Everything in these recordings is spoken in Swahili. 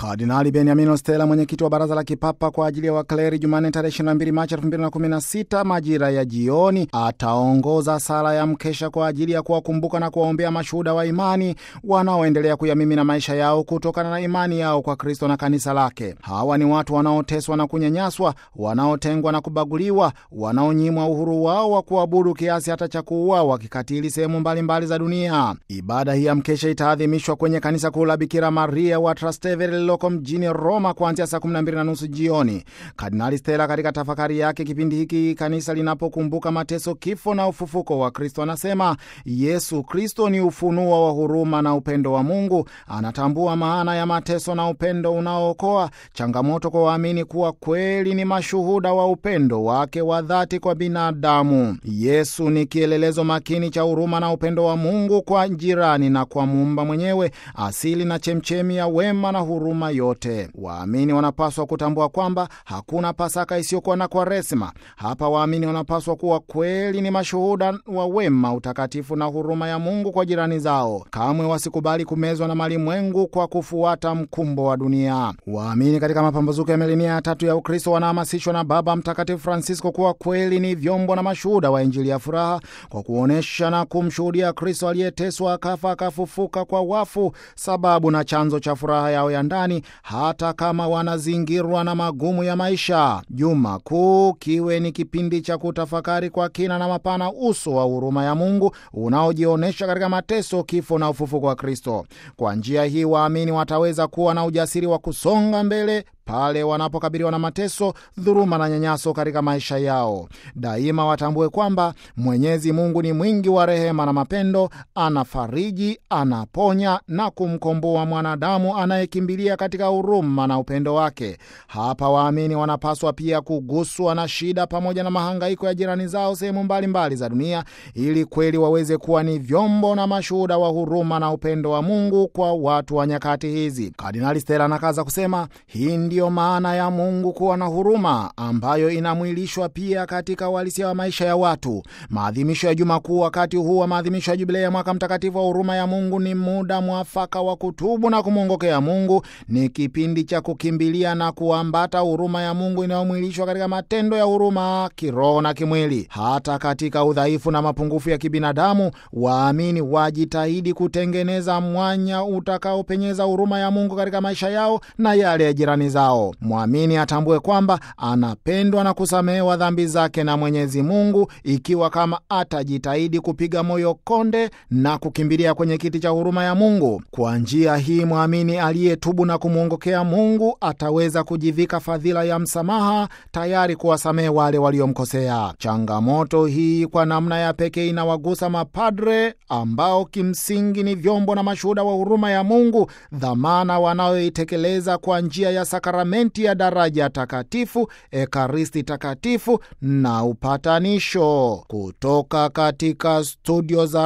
Kardinali Beniamino Stella, mwenyekiti wa baraza la kipapa kwa ajili ya wakleri, Jumanne tarehe 22 Machi 2016 majira ya jioni, ataongoza sala ya mkesha kwa ajili ya kuwakumbuka na kuwaombea mashuhuda wa imani wanaoendelea kuyamimina maisha yao kutokana na imani yao kwa Kristo na kanisa lake. Hawa ni watu wanaoteswa na kunyanyaswa, wanaotengwa na kubaguliwa, wanaonyimwa uhuru wao wa kuabudu kiasi hata cha kuuawa kikatili sehemu mbalimbali za dunia. Ibada hii ya mkesha itaadhimishwa kwenye kanisa kuu la Bikira Maria wa Trastevere lililoko mjini Roma kuanzia saa 12 na nusu jioni. Kardinali Stella katika tafakari yake kipindi hiki kanisa linapokumbuka mateso, kifo na ufufuko wa Kristo anasema Yesu Kristo ni ufunuo wa huruma na upendo wa Mungu. Anatambua maana ya mateso na upendo unaookoa, changamoto kwa waamini kuwa kweli ni mashuhuda wa upendo wake wa dhati kwa binadamu. Yesu ni kielelezo makini cha huruma na upendo wa Mungu kwa jirani na kwa muumba mwenyewe, asili na chemchemi ya wema na huruma yote. Waamini wanapaswa kutambua kwamba hakuna Pasaka isiyokuwa na Kwaresima. Hapa waamini wanapaswa kuwa kweli ni mashuhuda wa wema, utakatifu na huruma ya Mungu kwa jirani zao. Kamwe wasikubali kumezwa na malimwengu kwa kufuata mkumbo wa dunia. Waamini katika mapambazuko ya milenia ya tatu ya Ukristo wanahamasishwa na Baba Mtakatifu Francisco kuwa kweli ni vyombo na mashuhuda wa Injili ya furaha kwa kuonyesha na kumshuhudia Kristo aliyeteswa, akafa, akafufuka kwa wafu, sababu na chanzo cha furaha yao ya ndani, hata kama wanazingirwa na magumu ya maisha. Juma Kuu kiwe ni kipindi cha kutafakari kwa kina na mapana uso wa huruma ya Mungu unaojionyesha katika mateso, kifo na ufufuko wa Kristo. Kwa njia hii waamini wataweza kuwa na ujasiri wa kusonga mbele pale wanapokabiliwa na mateso, dhuluma na nyanyaso katika maisha yao. Daima watambue kwamba Mwenyezi Mungu ni mwingi wa rehema na mapendo, anafariji, anaponya na kumkomboa mwanadamu anayekimbilia katika huruma na upendo wake. Hapa waamini wanapaswa pia kuguswa na shida pamoja na mahangaiko ya jirani zao sehemu mbalimbali za dunia, ili kweli waweze kuwa ni vyombo na mashuhuda wa huruma na upendo wa Mungu kwa watu wa nyakati hizi. Kardinali Stella anakaza kusema hii ndiyo maana ya Mungu kuwa na huruma ambayo inamwilishwa pia katika uhalisia wa maisha ya watu. Maadhimisho ya Juma Kuu, wakati huu wa maadhimisho ya jubilei ya mwaka mtakatifu wa huruma ya Mungu, ni muda mwafaka wa kutubu na kumwongokea Mungu. Ni kipindi cha kukimbilia na kuambata huruma ya Mungu inayomwilishwa katika matendo ya huruma kiroho na kimwili. Hata katika udhaifu na mapungufu ya kibinadamu, waamini wajitahidi kutengeneza mwanya utakaopenyeza huruma ya Mungu katika maisha yao na yale ya jirani zao. Mwamini atambue kwamba anapendwa na kusamehewa dhambi zake na Mwenyezi Mungu, ikiwa kama atajitahidi kupiga moyo konde na kukimbilia kwenye kiti cha huruma ya Mungu. Kwa njia hii, mwamini aliyetubu na kumwongokea Mungu ataweza kujivika fadhila ya msamaha, tayari kuwasamehe wale waliomkosea. Changamoto hii kwa namna ya pekee inawagusa mapadre ambao kimsingi ni vyombo na mashuhuda wa huruma ya Mungu, dhamana wanayoitekeleza kwa njia ya sakramenti ya daraja takatifu, ekaristi takatifu na upatanisho. Kutoka katika studio za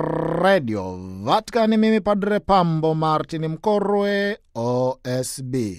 redio Vatican, mimi Padre Pambo Martin Mkorwe, OSB.